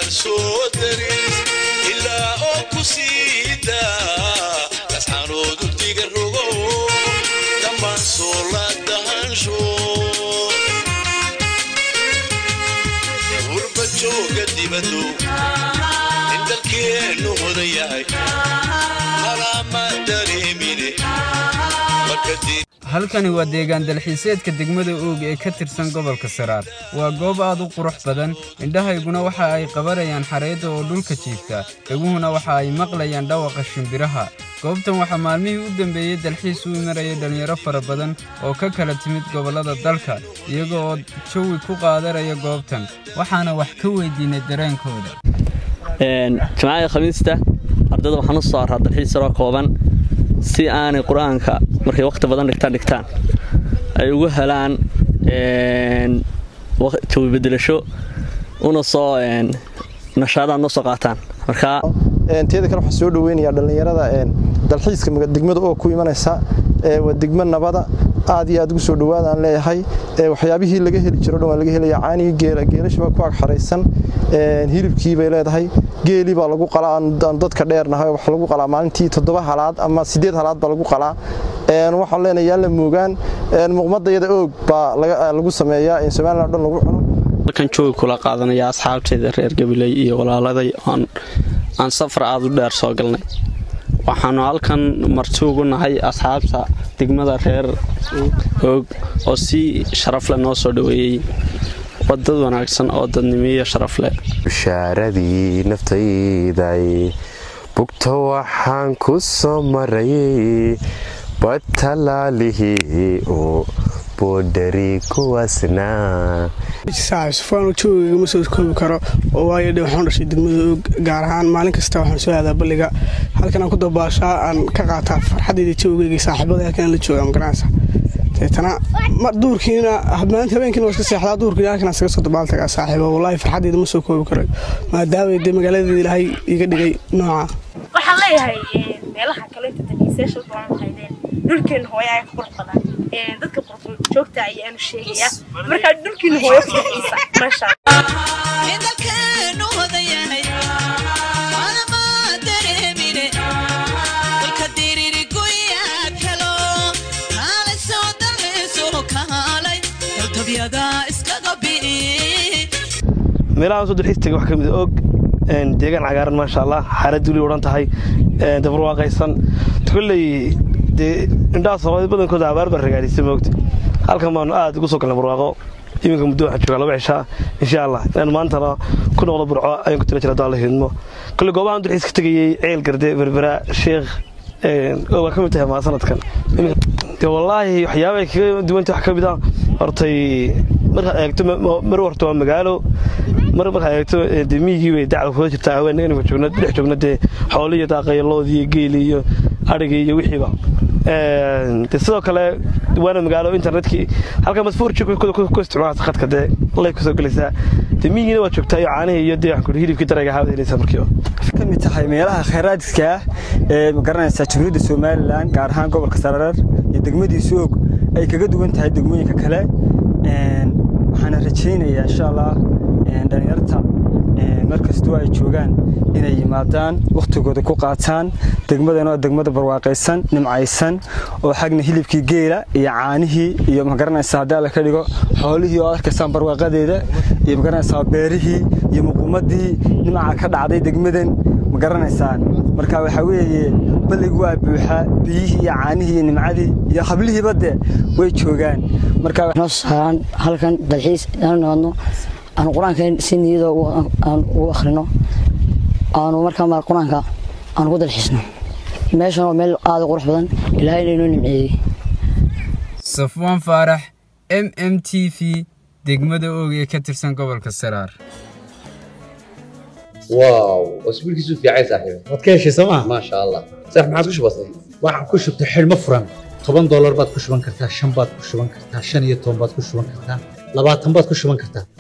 soo darin ilaa oo ku siida lasxaanood ugdiga rogo dhammaan soo la dahansho urba jooga dibado in dalkeennu hodan yahay halama dareemine markadii halkani waa deegaan dalxiiseedka degmada oog ee ka tirsan gobolka saraar waa goob aad u qurux badan indhahayguna waxa ay qabanayaan xareedda oo dhulka jiifta dhaguhuna waxa ay maqlayaan dhawaqa shimbiraha goobtan waxaa maalmihii u dambeeyey dalxiis u marayay dhallinyaro fara badan oo ka kala timid gobollada dalka iyaga oo jawi ku qaadanaya goobtan waxaana wax ka weydiinay dareenkooda jimcada khamiista ardayda waxaan u soo araa dalxiis yaroo kooban si aanay qur-aanka markay wakhti badan dhigtaan dhigtaan ay ugu helaan jawi bedelasho una soo nashaadaan noo soo qaataan markaa teeda kale waxaan soo dhaweynayaa dhallinyarada dalxiiska degmada oo ku imanaysa waa degmo nabada aad iyo aad ugu soo dhawaadaan leeyahay waxyaabihii laga heli jiro dhan waa laga helaya caanigii geela geelasha baa ku ag xaraysan hilibkii bay leedahay geelii baa lagu qalaa aan dadka dheernahay wax lagu qalaa maalintii toddoba halaad ama sideed halaad baa lagu qalaa waxaan leenahay yaan la moogaan muuqmadayada oog baa lagu sameeyaa somalilan dhan lagu cuno halkan joogi kula qaadanaya asxaabteeda reer gabiley iyo walaaladay aan safar aad u dheer soo galnay waxaanu halkan marti ugu nahay asxaabta degmada reer oog oo si sharafleh noo soo dhoweeyey wadad wanaagsan oo dadnimiyo sharaf leh bishaaradii naftayday bugta waxaan ku soo marayay batalaalihii oo boodhari kuwaasnaa sufaan joogayga ma soo koobi karo oo waayo dhe waxaan dhashay degmada oog gaar ahaan maalin kasta waxaan soo aadaa balliga halkan aan ku dabaashaa aan ka qaataa farxadayda joogayga saaxiibada halkan la jooga magaranaysa deetana duurkiina maalinta habeenkiina waa iska seexdaa duurkiina halkan iskaga soo dabaaltagaa saaxiibo wallaahi farxadayda ma soo koobi karo maadaama dee magaaladeeda ilaahay iga dhigay nooca waxaan leeyahay meelaha kaleeta dalxiisayaasha badan waxaydeen dhulkeena hooyo ayaa ka qurux badan dadka joogta ayaanu sheegayaa markaa dhulkiina hooyo ku dalxiisa maasha meelahaan soo dalxiis tagay wax ka mid og deegaan cagaaran maasha allah xaarad weli odhan tahay dabarwaaqaysan kolley dee indhaha soomaalida badankooda abaar baa ragaadisay moogta halkan baanu aad ugu soo galnay barwaaqo iminka muddo waxaan joogaa laba cishaa insha allah inaan maantana ku noqdo burco ayaan ku tala jira haddaan la hidmo kolley goobahan dalxiis ka tegayey ceel garde berbera sheekh waa ka mid tahay maa sanadkan de wallaahi waxyaaba ay kaga duwanta wax ka mid ah hortay markaad eegto mar horta waa magaalo mar markaad eegto dee miyigii bay dacda kuga jirtaa haween inanka joogna dhex joogna dee xooliyo daaqayaloodii iyo geeli iyo adhigii iyo wixiiba de sidoo kale waana magaalo internetkii halka masfuurji ku isticmaalasa khadka dee lay kusoo gelaysaa dee miyigiina waa joogtaa iyo caanihii iyo dee waxaan hilibkii darayga haawad helaysaa markiiba ka mid tahay meelaha khayraadka ah ee magaranaysaa jamhuuriyadda somalilan gaar ahaan gobolka sarareer iyo degmadiisu og ay kaga duwan tahay degmooyinka kale waxaana rajaynayaa insha allah dhalinyarta mar kastoo ay joogaan inay yimaadaan wakhtigooda ku qaataan degmadan oo degmada barwaaqaysan nimcaysan oo xagna hilibkii geela iyo caanihii iyo magaranaysaa haddii alla ka dhigo xoolihii oo arkaysaan barwaaqadeeda iyo magaranaysaa beerihii iyo muquumadii nimca ka dhacday degmadan magaranaysaan marka waxaa weeye balligu waa buuxa biyihii iyo caanihii iyo nimcadii iyo hablihiiba de way joogaan marka saaran halkan dalxiis aan noqono aan qur-aanka si niyada aan ugu akhrino aanu markaa maar qur-aanka aan ugu dalxiisno meeshan waa meel aada u qurux badan ilaahayna inoo nimceeyey safwaan faarax m m t v degmada oog ee ka tirsan gobolka saraar واو واسبوعك في عايز صاحبي waad ka heshay sooma ما شاء الله صح ما عاد وش بصير waxaan ku shubtay xidhmo furan toban doolar baad ku shuban kartaa shan baad ku shuban kartaa shan iyo toban baad ku shuban kartaa labaatan baad ku shuban kartaa